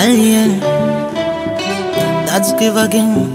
alien. Let's give again.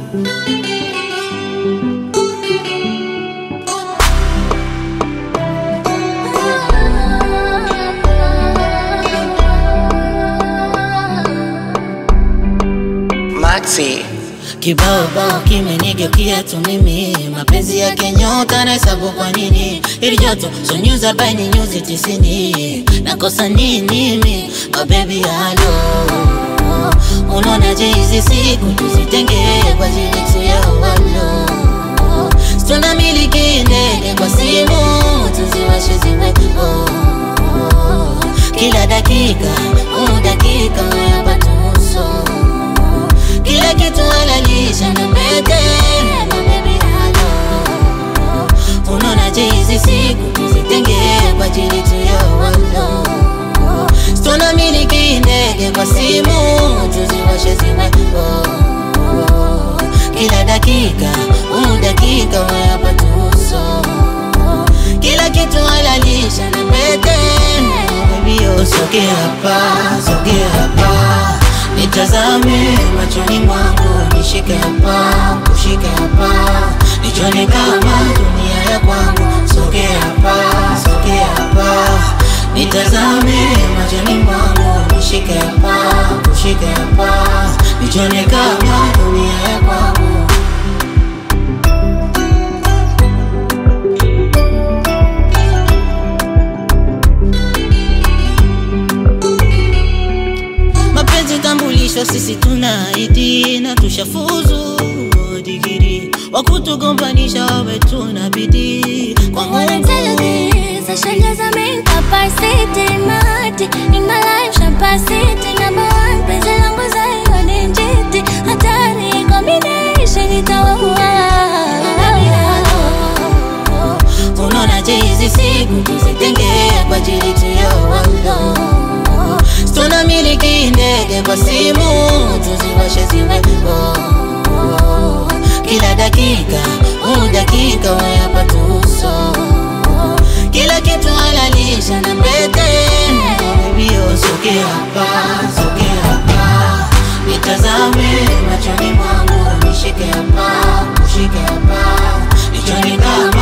Maxi. Kibao bao kimenigeukia tu mimi, mapenzi yake nyota na hesabu kwa nini? Ili joto so nyuzi arobaini nyuzi tisini, nakosa nini mimi? Oh baby halo, unaonaje hizi siku tuzitenge kwa ajili tu ya walo Tuna miliki ndege kwa simu, tuziwashe ziwe oh. Kila dakika, oh dakika, hapa tuso kila kitu halalisha na pete na baby halo unaonaje hizi siku tuzitenge kwa ajili tu ya walo Tuna miliki ndege kwa simu tuziwashe ziwe oh. Kila dakika, oh dakika, we hapa tuso kila kitu halalisha na pete Baby oh sogea hapa, sogea hapa Nitazame machoni mwangu, nishike hapa, kushike hapa, nichone kama dunia ya kwangu. Sogea hapa, sogea hapa, nitazame machoni mwangu, nishike hapa, kushike hapa, nichone kama dunia ya kwangu. mapenzi tambulisho, sisi tuna ID na tushafuzu digiri, wakutugombanisha wawe tuna bidii kwa All intelligence, I should just make capacity, mighty in my life, capacity number one. Penzi langu zayo ni njiti, hatari combination itaua. unaonaje hizi siku tuzitenge kwa ajili tu ya walo tuna miliki ndege kwa simu tuziwashe ziwe oh. kila dakika oh dakika we hapa tuso kila kitu halalisha na pete Baby, oh, sogea hapa sogea hapa nitazame machoni mwangu nishike hapa kushike hapa nichoni kama